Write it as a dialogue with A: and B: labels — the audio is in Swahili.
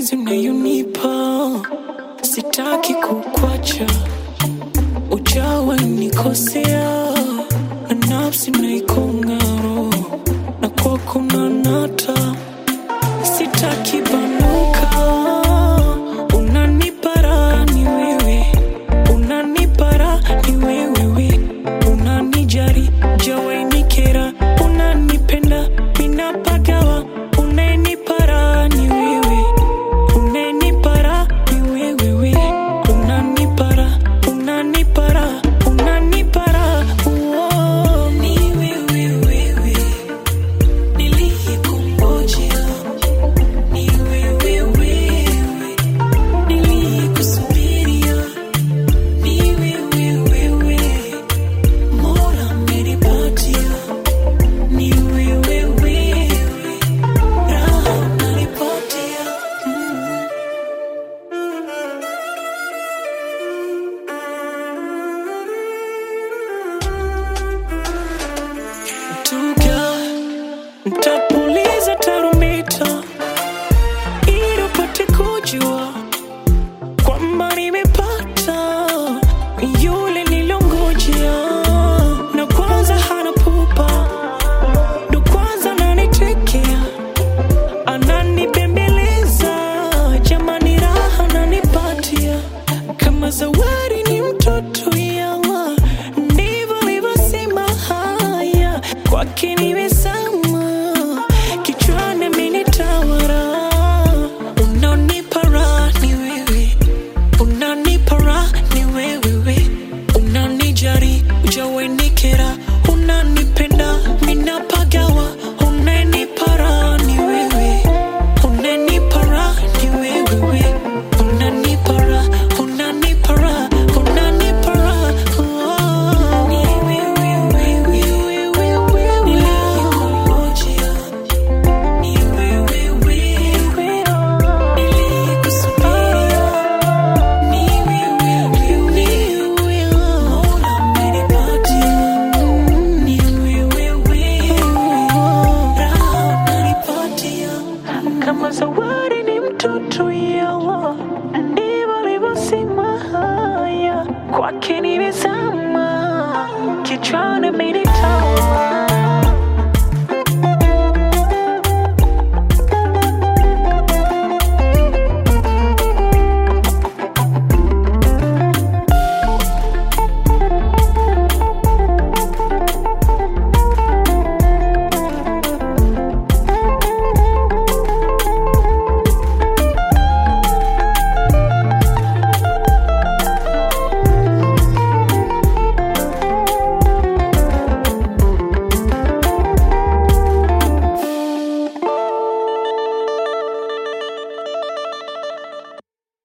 A: mapenzi unayonipa, sitaki kukwacha, ujawa nikosea, na nafsi naikongaro, na kwako nanata, sitaki banuka, unanipara ni wewe, unanipara ni wewewe, unanijari jawainikera, unanipenda minapagawa, unanipara ni wewe, unanipara ni wewewe, unanipara, unanipara, unanipara, uo, ni wewewewe, niliyekungojea, ni wewewewe, niliyekusubiria, ni wewewewe, Mola amenipatia, ni wewewewe, raha unanipatia, mm. Tuga, ntapuliza tarumbeta ili upate kujua kwamba nimepata yule nilongojea, na kwanza hana pupa, ndo kwanza ananitekea, ananibembeleza, jamani, raha ananipatia kama zawadi, ni mtoto yawa, ndivyo alivyosema haya kwake nimesama, kichwani amenitawala, unanipa raha ni wewe unanipa raha ni wewewe, unanijari ujawenikera, unanipenda minapagawa, unanipa raha ni wewe, unanipa raha ni wewewe, unanipa raha, unanipa raha, unanipa raha, oh. Ni wewewe, niliyekungojea, ni wewewe, niliyekusubiria kama zawadi ni mtoto yawa, ndivyo alivyosema haya, kwake nimezama, kichwani amenitawala